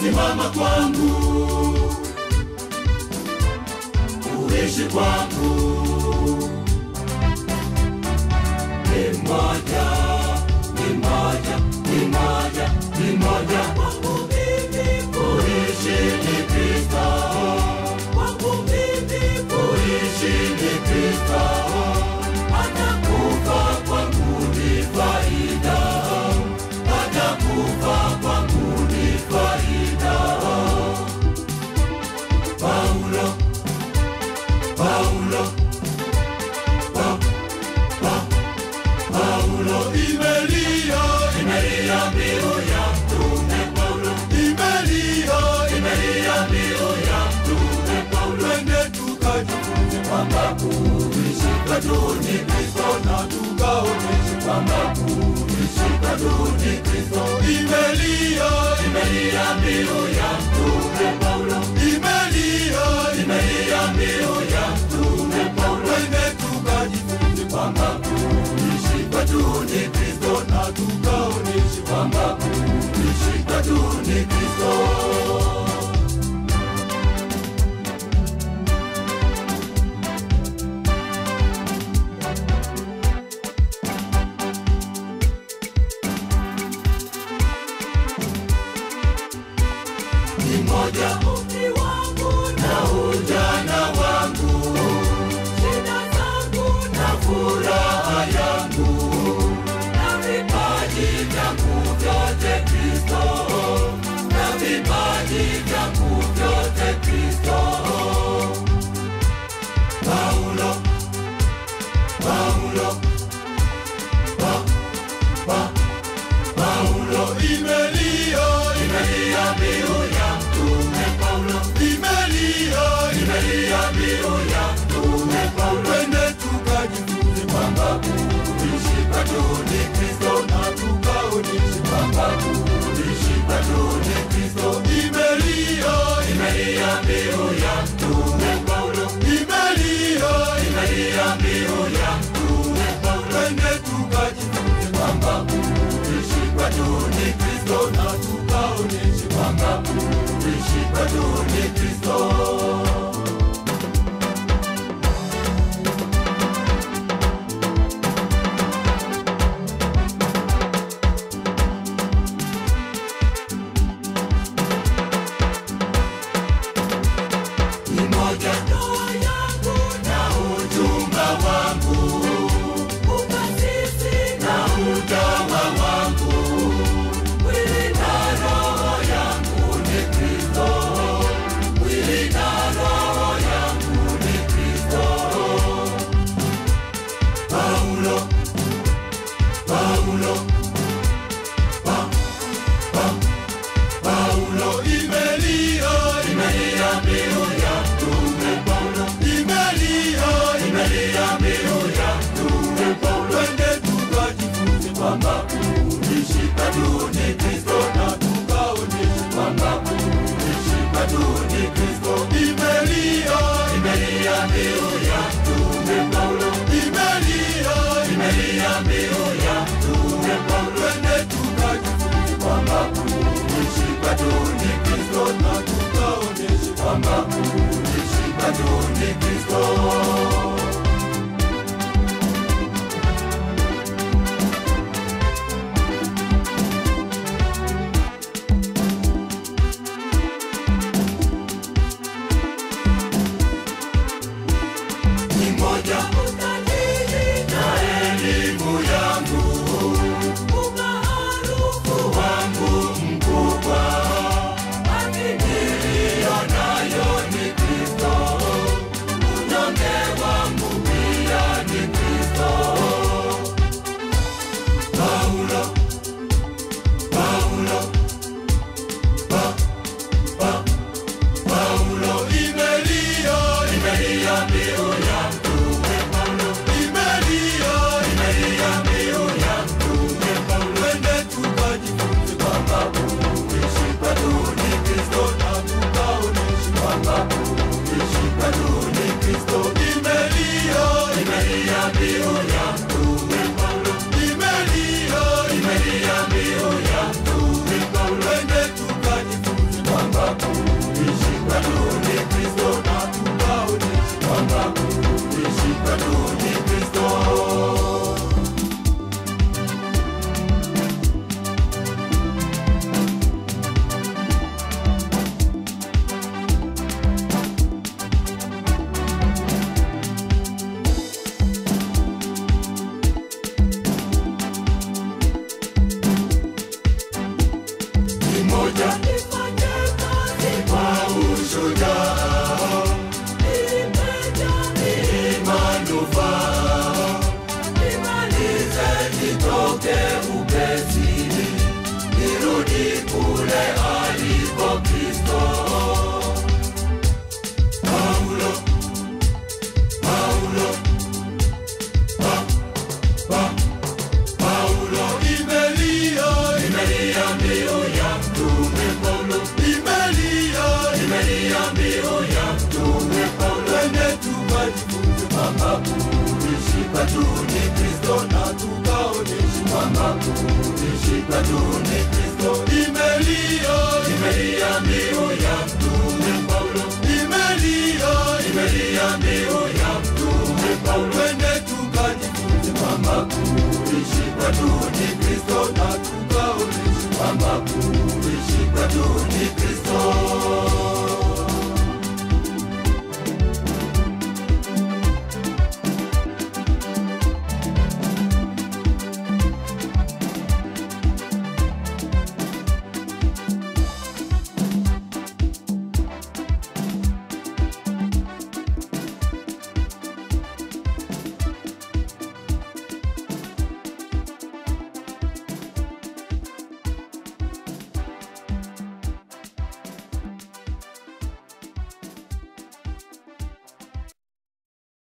kusimama kwangu, kuishi kwangu ni moja, ni moja, ni moja, ni moja kwangu mimi kuishi ni Kristo, kwangu mimi kuishi ni Kristo, hata kufa kwangu ni faida, hata kufa kwangu ni faida. Paulo, Paulo, pa, pa, Paulo imelia, imelia mbiu ya mtume Paulo, imelia, imelia mbiu ya mtume Paulo. Twende tukajifunze kwamba kuishi kwetu ni Kristo na tukaoneshe kwamba kuishi kwetu ni Kristo. Imelia, imelia mbiu ya mtume Paulo, imelia, imelia mbiu ya mtume Paulo. Twende tukajifunze kwamba kuishi kwetu ni Kristo na tukaoneshe kwamba kuishi kwetu ni Kristo. ni moja umri wangu na ujana wangu, shida zangu na furaha yangu, na vipaji vyangu vyote Kristo, na vipaji vyangu vyote Kristo. Paulo, Paulo, pa, pa, Paulo imelia, imelia mbiu ya mtume Paulo, imelia, imelia mbiu ya mtume Paulo. Twende tukajifunze kwamba kuishi kwetu ni Kristo na tukaoneshe kwamba kuishi kwetu ni Kristo. Imelia, imelia mbiu ya mtume Paulo, imelia, imelia mbiu ya mtume Paulo. Twende tukajifunze kwamba kuishi kwetu ni Kristo na tukaoneshe kwamba kuishi kwetu ni Kristo. ni moja ndoa yangu na ujumba wangu, ukasisi na utawa wangu, mwili na roho yangu ni Kristo, mwili na roho yangu ni Kristo. Paulo, Paulo, pa, pa, Paulo imelia, imelia mbiu ya mtume Paulo, imelia, imelia mbiu ya mtume Paulo. Twende tukajifunze kwamba kuishi kwetu ni Kristo na tukaoneshe kwamba kuishi kwetu ni Kristo. Imelia, imelia mbiu ya mtume Paulo, imelia, imelia mbiu ya mtume Paulo. Twende tukajifunze kwamba kuishi kwetu ni Kristo na tukaoneshe kwamba kuishi kwetu ni Kristo. ni moja utajiri na elimu yangu, umaarufu wangu mkubwa, haki niliyo nayo ni Kristo, unyonge pamoja nifanye kazi kwa ushujaa nimejali manufaa nimalize nitoke upesi nirudi kule aliko Kristo. Paulo, Paulo, pa, pa, Paulo imelia, imelia mbiu ya mtume Paulo, imelia, imelia mbiu ya mtume Paulo. Twende tukajifunze kwamba kuishi kwetu ni Kristo na tukaonyeshe kwamba kuishi kwetu ni Kristo. Imelia, imelia mbiu ya mtume Paulo, imelia, imelia mbiu ya mtume Paulo. Twende tukajifunze kwamba kuishi kwetu ni Kristo na tukaonyeshe kwamba kuishi